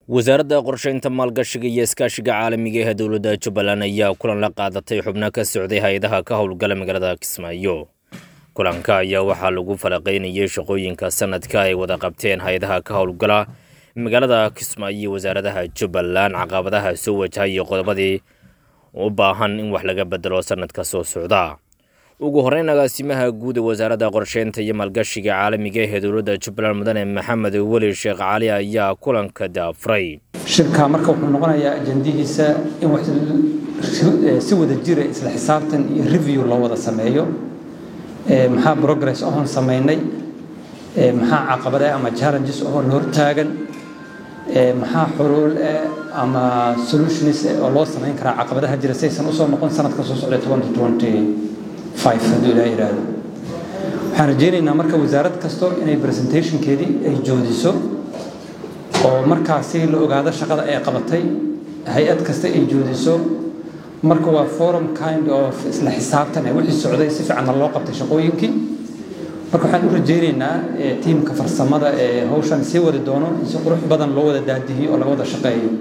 wasaaradda qorsheynta maalgashiga iyo iskaashiga caalamiga ee dowladda jubbaland ayaa kulan la qaadatay xubno ka socday hay-adaha ka howlgala magaalada kismaayo kulanka ayaa waxaa lagu falaqaynayay shaqooyinka sanadka ay wada qabteen hay-adaha ka howlgala magaalada kismaayo iyo wasaaradaha jubbaland caqabadaha soo wajahay iyo qodobadii u baahan in wax laga bedelo sanadka soo socda ugu horeyn agaasimaha guud ee wasaaradda qorsheynta iyo maalgashiga caalamiga ee dowladda jubbaland mudane maxamed weli sheekh cali ayaa kulanka daafray shirka marka wuxuu noqonayaa ajandihiisa in wax si wada jira isla xisaabtan iyo review loo wada sameeyo maxaa progress oon samaynay maxaa caqabade ama challenges oo la hortaagan maxaa xuluul ama solutions oo loo samayn karaa caqabadaha jira si aysan usoo noqon sanadka soo socda hadduu ilaa yidhaahdo waxaan rajaynaynaa marka wasaarad kasto inay presentationkeedii ay joodiso oo markaasi la ogaado shaqada ay qabatay hay-ad kasta ay joodiso marka waa forum kind of isla xisaabtan ee wixii socday si fiicanna loo qabtay shaqooyinkii marka waxaan u rajaynaynaa tiimka farsamada ee hawshan sii wadi doono in si qurux badan loo wada daadihiyo oo laga wada shaqeeyo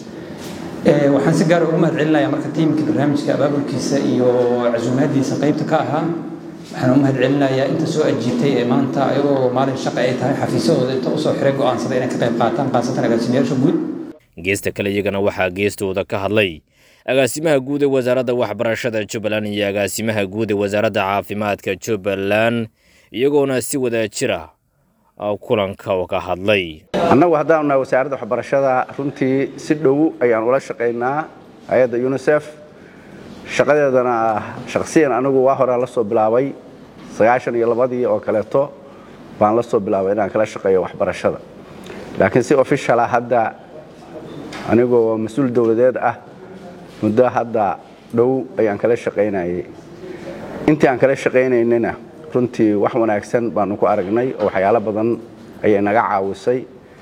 waxaan si gaara ugu mahad celinayaa marka tiimkii barnaamijka abaabulkiisa iyo casuumaadiisa qaybta ka ahaa waxaan u mahad celinayaa inta soo ajiibtay ee maanta ayagoo maalin shaqa ay tahay xafiisyahooda inta usoo xiray go'aansada inay ka qayb qaataan khaasatan agaasimayaasha guud geesta kale iyagana waxaa geestooda ka hadlay agaasimaha guud ee wasaaradda waxbarashada jubbaland iyo agaasimaha guud ee wasaaradda caafimaadka jubbaland iyagoona si wada jira kulanka ka hadlay annagu haddaanu nahay wasaaradda waxbarashada runtii si dhow ayaan ula shaqaynaa hay-adda unisef shaqadeedana shakhsiyan anigu waa horaa la soo bilaabay sagaashan iyo labadii oo kaleeto baan la soo bilaabay inaan kala shaqeeyo waxbarashada laakiin si officiala hadda anigoo mas-uul dowladeed ah muddo hadda dhow ayaan kala shaqaynayay intii aan kala shaqaynaynana runtii wax wanaagsan baanu ku aragnay oo waxyaalo badan ayay naga caawisay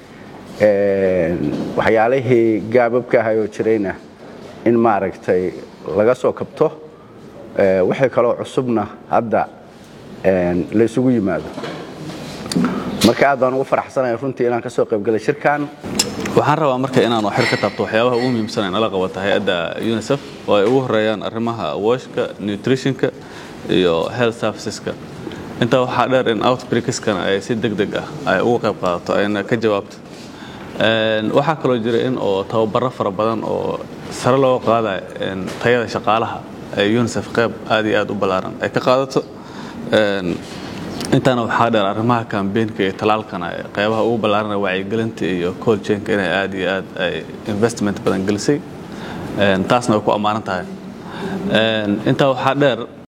waxyaalihii gaababka ahayoo jirayna in maaragtay laga soo kabto wixii kaloo cusubna hadda la ysugu yimaado marka aad baan ugu faraxsanaya runtii inaan ka soo qaybgalay shirkan waxaan rabaa marka inaan xir ka taabto waxyaabaha ugu muhiimsan ee nala qabata hay-adda unisef oo ay ugu horeeyaan arrimaha washka nutritionka iyo health serviceska intaa waxaa dheer in outbreakskana ay si deg deg ah ay uga qayb qaadato ayna ka jawaabto waxaa kaloo jira in oo tababaro fara badan oo sare looga qaadayo tayada shaqaalaha ee unisef qayb aad iyo aad u ballaaran ay ka qaadato intaana waxaa dheer arrimaha kambeenka iyo talaalkana qaybaha ugu ballaaran wacyigelinta iyo colchainka inay aad iyo aad ay investment badan gelisay taasna way ku ammaanan tahay intaa waxaa dheer